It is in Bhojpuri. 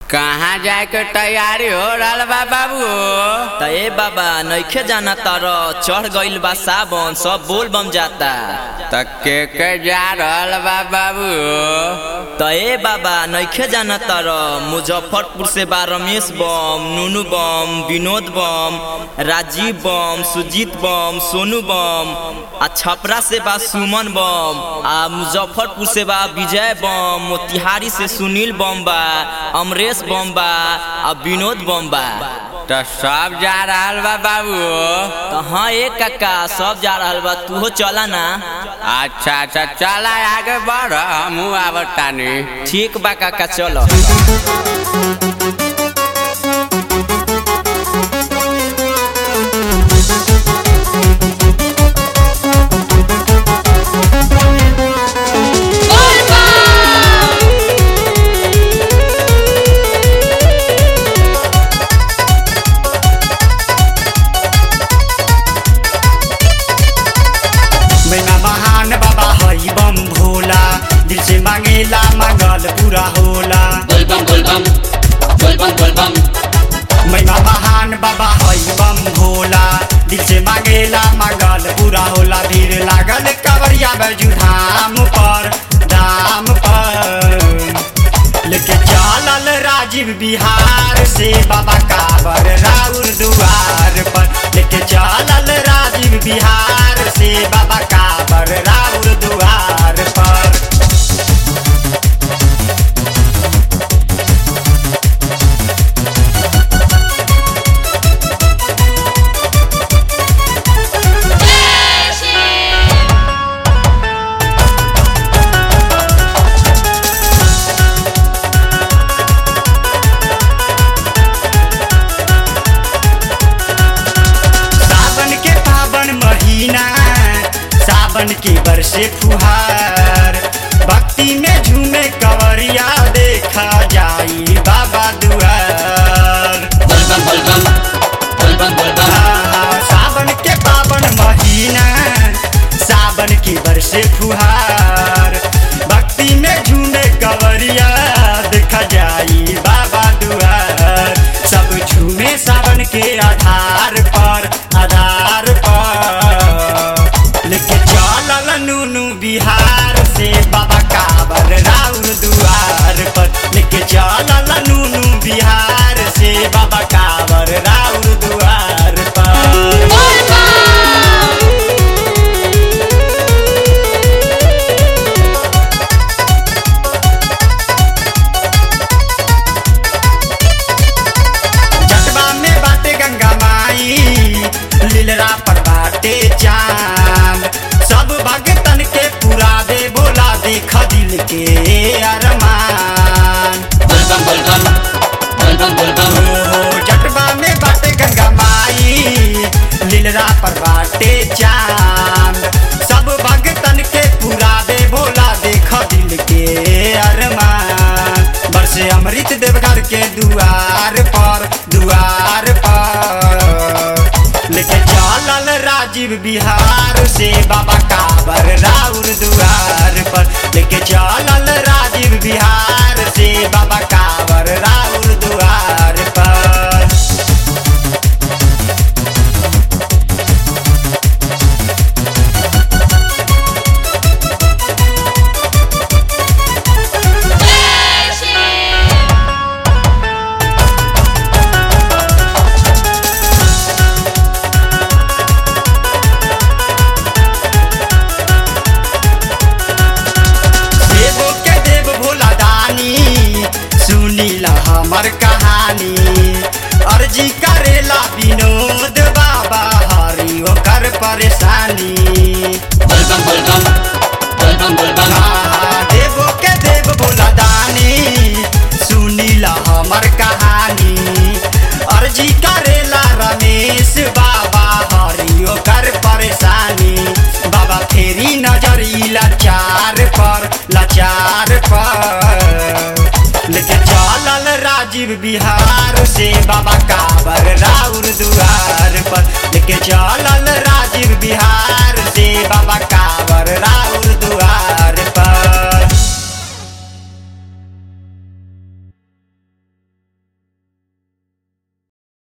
कहाँ जाए के तैयारी हो रहा बा बाबू त ए बाबा नइखे जाना तर चढ़ गइल बा सावन सब बोल बम जाता त के के जा रहल बा बाबू त ए बाबा नइखे जाना तर मुजफ्फरपुर से बा रमेश बम नुनू बम विनोद बम राजीव बम सुजीत बम सोनू बम आ छपरा से बा सुमन बम आ मुजफ्फरपुर से बा विजय बम मोतिहारी से सुनील बम बा अमरेश बम बा आ विनोद बम बा त सब जा रहल बा बाबू त हाँ ए काका सब जा रहल बा तूहो चला ना अच्छा अच्छा चला आगे बढ़ हमहू आवतानी ठीक बा काका चलो मैना महान बाबा हई बम भोला दिल से मांगेला मांगल पूरा होला Volvam, volvam, volvam, volvam. मैना महान बाबा हई बम भोला दिल से मांगेला मांगल पूरा होला भीड़ लागल कवरिया बैजू धाम पर धाम पर लेके चलल राजीव बिहार से बाबा काबर राउर दुआर पर लेके चलल राजीव बिहार से बाबा काबर राउर दुआर पर सावन के पावन महीना सावन के बरसे फुहार भक्ति में झूमे कवरिया देखा जाई बाबा दुआर Volvam, volvam, volvam, volvam. हाँ, सावन के पावन महीना सावन के बरसे फुहार भक्ति में झूमे कवरिया देखा जाई बाबा दुआर सब झूमे सावन के आधार पर आधार पर लेके चलल नूनू बिहार से बाबा काबर राउर दुआर पर लेके चलल नूनू बिहार से बाबा काबर राउर दुआर पर जटवा में बाटे गंगा माई लीलरा पर बाटे चांद सब भगतन के पूरा दे बोला देख दिल के अरमान Volvam, volvam, volvam, volvam. ओहो, जटवा में बाटे गंगा माई लीलरा पर बाटे चांद सब भगतन के पूरा दे बोला देख दिल के अरमान बरसे अमृत देवघर के दुआर पर दुआर पर लेके चलल राजीव बिहार से बाबा काबर राउर दुआर पर लेके चलल राजीव बिहार से बाबा काबर राउर दुआर पर देवो के देव भोला दानी सुनीला हमर कहानी अर्जी करेला विनोद बाबा हरि ओकर परेशानी Volvam, volvam, volvam, volvam. आहा, देवो के देव भोला दानी सुनीला हमर कहानी अर्जी करेला रमेश बाबा हरि ओकर परेशानी बाबा फेरी नजर ई लाचार पर लाचार पर लेके चलल राजीव बिहार से बाबा काबर राउर दुआर पर लेके चलल राजीव बिहार से बाबा काबर राउर